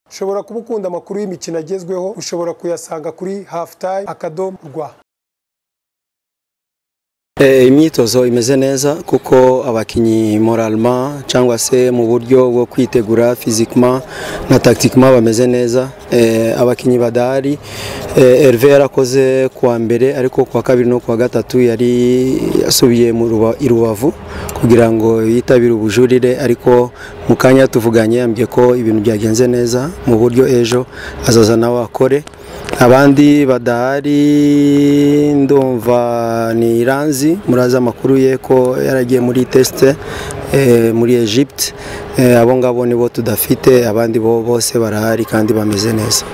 ushobora kuba ukunda amakuru y'imikino agezweho ushobora kuyasanga kuri hafutayi akadomo rwa imyitozo imeze neza kuko abakinnyi moralma cyangwa se mu buryo bwo kwitegura fizikima na tagitikima bameze neza abakinnyi badahari Herve yarakoze kuwa mbere ariko kuwa kabiri no kuwa gatatu yari yasubiye i rubavu kugira ngo yitabire ubujurire ariko mu kanya tuvuganye yambwiye ko ibintu byagenze neza mu buryo ejo azaza nawe akore abandi badahari ndumva ni iranzi murazi amakuru ye ko yaragiye muri tesite muri egypte abo ngabo nibo tudafite abandi bo bose barahari kandi bameze neza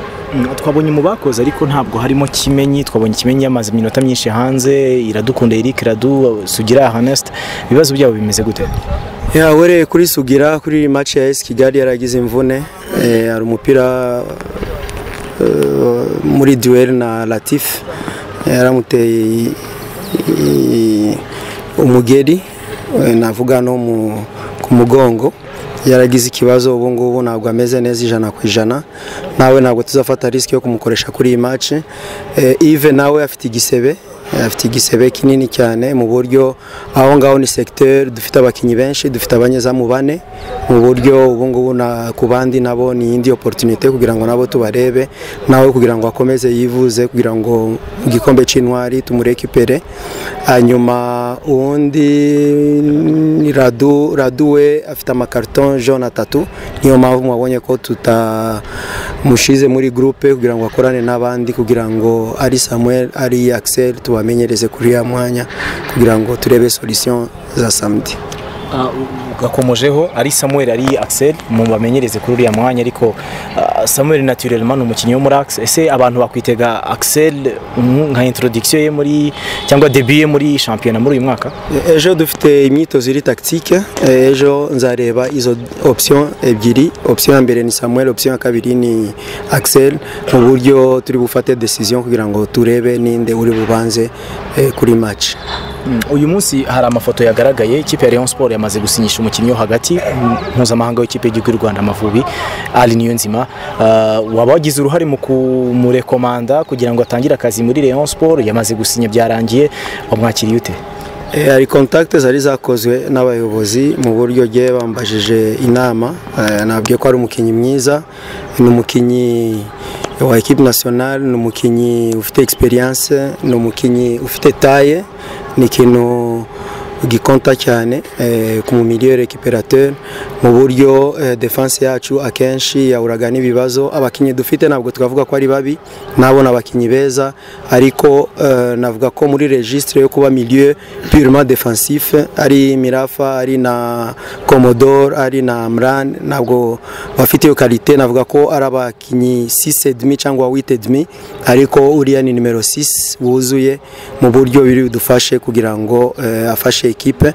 twabonye mu bakoze ariko ntabwo harimo kimenyi twabonye kimenyi yamaze iminota myinshi hanze iradukunda eric radu sugira haneste ibibazo byabo bimeze gute yawere kuri sugira kuri maci ya esi kigali yaragize imvune hari umupira muri duweri na latifu yaramuteye umugeri navuga no ku mugongo yaragize ikibazo ubu ngubu ntabwo ameze neza ijana ku ijana nawe ntabwo tuzafata risiki yo kumukoresha kuri iyi maci ive nawe afite igisebe afite igisebe kinini cyane mu buryo aho ngaho ni segiteri dufite abakinnyi benshi dufite abanyezamu bane mu buryo ubu ngubu ku bandi nabo ni iyindi oporutunite kugira ngo nabo tubarebe nawe kugira ngo akomeze yivuze kugira ngo mu gikombe cy'intwari tumurekipere hanyuma uwundi ni radu radu we afite amakarito jone atatu niyo mpamvu mwabonye ko tutamushyize muri gurupe kugira ngo akorane n'abandi kugira ngo ari samuel ari akiseri tubamenyereze kuri uriya mwanya kugira ngo turebe solisiyo za samedi gakomojeho ari samuel ari axel mu bamenyereze kuri uriya mwanya ariko samuel naturellement ni umukinnyi wo muri axel ese abantu bakwitega axel nka introduction ye muri cyangwa debi ye muri shampiyona muri uyu mwaka ejo dufite imyitozo iri tagitike ejo nzareba izo option ebyiri option ya mbere ni samuel option ya kabiri ni axel mu buryo turi bufate decision kugira ngo turebe ninde uri bubanze kuri match uyu munsi hari amafoto yagaragaye ikipe ya leon sport yamaze gusinyisha umukinnyi wo hagati mpuzamahanga w'ikipe y'igihugu y'u rwanda amavubi ari niyo nzima waba wagize uruhare mu kumurekomanda kugira ngo atangire akazi muri leon sport yamaze gusinya byarangiye wamwakiriye ute hari kontakite zari zakozwe n'abayobozi mu buryo bwe bambajije inama nabwiye ko ari umukinnyi mwiza ni umukinnyi wa ekipi nasiyonari ni umukinnyi ufite egisperiyanse ni umukinnyi ufite taye ni ikintu gikonta cyane ku mumiliyo rekiperateri mu buryo defanse yacu akenshi yahuraga n'ibibazo abakinnyi dufite ntabwo twavuga ko ari babi nabona abakinnyi beza ariko navuga ko muri regisitire yo kuba miliyo purema defansife ari mirafa ari na komodoro ari na murani ntabwo bafite iyo karite navuga ko ari abakinnyi sisedimi cyangwa witedimi ariko uriya ni nimero sisi wuzuye mu buryo biri budufashe kugira ngo afashe ekipe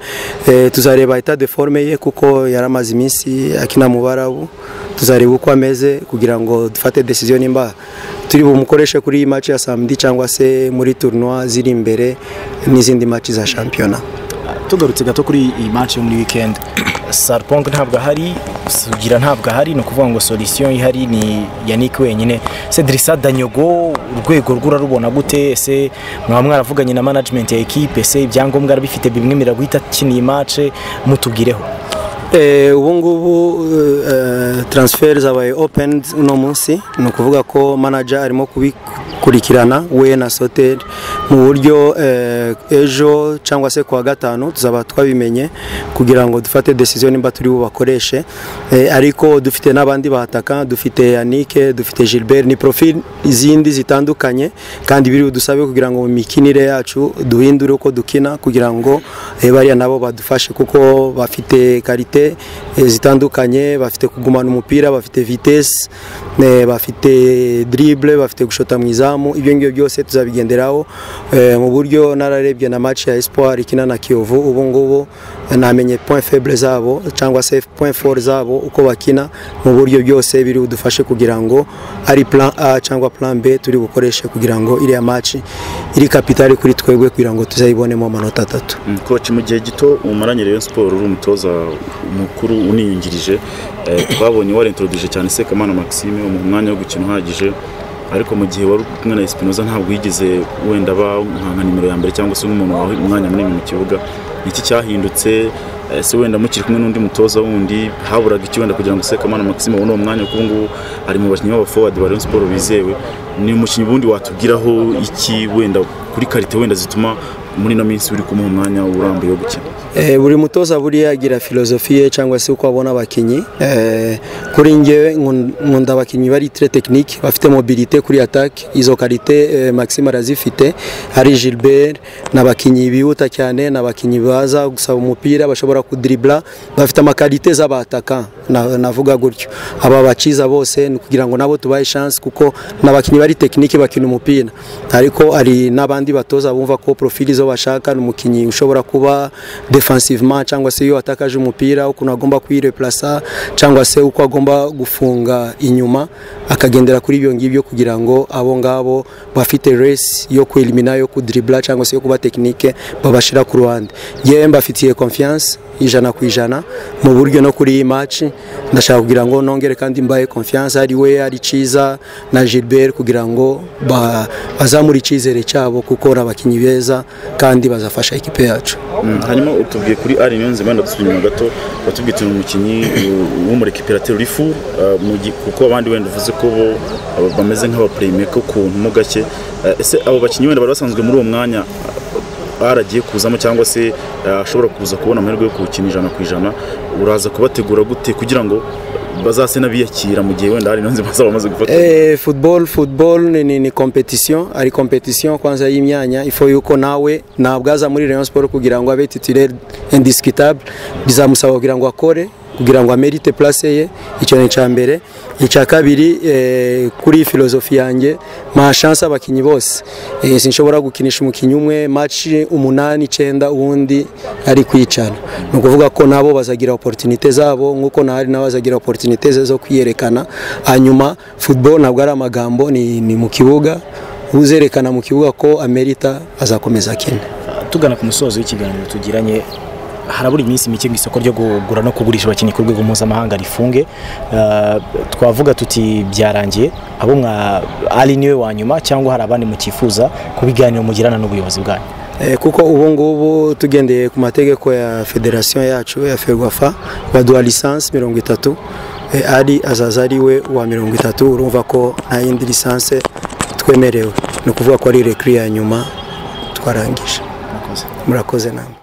tuzareba eta de forme ye kuko yaramaze iminsi akina mu barabu tuzareba uko ameze kugira ngo dufate decision nimba turi bumukoreshe kuri iyi maci ya samedi cyangwa se muri tournoi ziri imbere n'izindi maci za shampiyona tugarutse gato kuri iyi maci yo muri weekend sarpong ntabwo ahari sugira ntabwo ahari ni ukuvuga ngo solisiyo ihari ni yannick wenyine cedrisa danyogo urwego rw'urarubona gute ese mwaba mwaravuganye na management ya ekipe ese ibyangombwa arabifite bimwe miraguhita akiniye mace mutubwireho ubu ngubu taransiferi zabaye openi uno munsi ni ukuvuga ko manaja arimo kubikurikirana we na soteri mu buryo ejo cyangwa se kuwa gatanu tuzaba twabimenye kugira ngo dufate decision nimba turi bubakoreshe ariko dufite n'abandi bahataka dufite yanike dufite gilbert ni profil izindi zitandukanye kandi biri budusabe kugira ngo mu mikinire yacu duhindure uko dukina kugira ngo bariya nabo badufashe kuko bafite karite zitandukanye bafite kugumana umupira bafite vitesi bafite diribure bafite gushota mu izamu ibyo ngibyo byose tuzabigenderaho mu buryo nararebye na maci ya esipuwari ikina na kiyovu ubu ngubu namenye point faible zabo cyangwa se point fore zabo uko bakina mu buryo byose biri budufashe kugira ngo ari plan a cyangwa plan b turi bukoreshe kugira ngo iriya maci iri kapitali kuri twebwe kugira ngo tuzayibonemo amanota atatu koci mu gihe gito umaranye rero siporo uri umutoza mukuru uniyungirije eh, twabonye warentorudije cyane Sekamana Maxime umuha umwanya wo gukina uhagije ariko mu gihe wari uri kumwe na Espinoza ntabwo yigeze wenda aba nka nka nimero ya mbere cyangwa se nk'umuntu wawe umwanya munini mu kibuga iki cyahindutse eh, se wenda mukiri kumwe n'undi mutoza wundi haburaga iki wenda kugira ngo Sekamana Maxime abone uwo mwanya kuko ngubu ari mu bakinnyi b'aba forward ba Rayon Sports bizewe ni umukinnyi ubundi watubwiraho iki wenda kuri karite wenda zituma muri ino minsi uri kumuha umwanya urambuye wo gukina Eh, buri mutoza buriya agira filozofiye cyangwa se uko abona abakinnyi Eh, kuri njyewe nkun- nkunda abakinnyi bari tre technique bafite mobilité kuri attaque izo karite eh, Maxime arazifite hari Gilbert n'abakinnyi bihuta cyane n'abakinnyi baza gusaba umupira bashobora kudribla bafite amakarite z'abataka na- navuga gutyo aba baciza bose ni kugira ngo nabo tubahe chance kuko n'abakinnyi bari technique bakina umupira ariko hari n'abandi batoza bumva ko profili zo bashaka ni umukinnyi ushobora kuba defensivement cyangwa se iyo atakaje umupira ukuntu agomba kuyireplasa cyangwa se uko agomba gufunga inyuma akagendera kuri ibyo ngibyo kugira ngo abo ngabo bafite race yo kwelimina yo kudribla cyangwa se yo kuba tekinike babashira ku ruhande yewe mbafitiye confiance ijana ku ijana mu buryo no kuri iyi match ndashaka kugira ngo nongere kandi mbaye confiance ari we ari Ciza na Gilbert kugira ngo ba- bazamure icyizere cyabo kuko ari abakinnyi beza kandi bazafasha ikipe yacu Mm, hanyuma utubwiye kuri ari niyonze wenda dusubira inyuma gato watubwiye uti ni umukinnyi uh, wo muri ekipirateri rifu uh, mu gi- kuko abandi wenda uvuze ko bo uh, bameze nk'abapureyimeka ukuntu mo gake Uh, ese abo bakinnyi wenda bari basanzwe muri uwo mwanya uh, aragiye kuzamo cyangwa se uh, ashobora kuza kubona amahirwe yo kuwukina ijana ku ijana uraza kubategura gute kugira ngo bazase n'abiyakira mu gihe wenda ari niyonze bazaba bamaze gufata Eh, football football ni, ni, ni competition ari competition kwanza y'imyanya ifo yuko nawe ntabwo aza muri Rayon Sport kugira ngo abe titulaire indiscutable bizamusaba kugira ngo akore kugira ngo amerite place ye icyo ni icya mbere icya kabiri eh, kuri filozofi yanjye ma chance abakinnyi bose eh, sinshobora gukinisha umukinnyi umwe match umunani icyenda ubundi ari kwicana ni ukuvuga ko nabo bazagira opportunité zabo nk'uko na hari nabo bazagira opportunité ze zo kwiyerekana hanyuma football ntabwo ari amagambo ni, ni mu kibuga uzerekana mu kibuga ko amerita azakomeza akina tugana ku musozo w'ikiganiro tugiranye harabura iminsi mike mu isoko ryo kugura no kugurisha abakinnyi ku rwego mpuzamahanga rifunge Eh, twavuga tuti byarangiye abo mwa ari niwe wa nyuma cyangwa hari abandi mukifuza ku biganiro mugirana n'ubuyobozi bwanyu Eh, kuko ubu ngubu tugendeye ku mategeko ya federasiyo yacu ya ferwafa baduha lisansi mirongo itatu Eh, ari azaza ari we wa mirongo itatu urumva ko nta yindi lisansi twemerewe ni ukuvuga ko ari rekiri ya nyuma twarangije murakoze namwe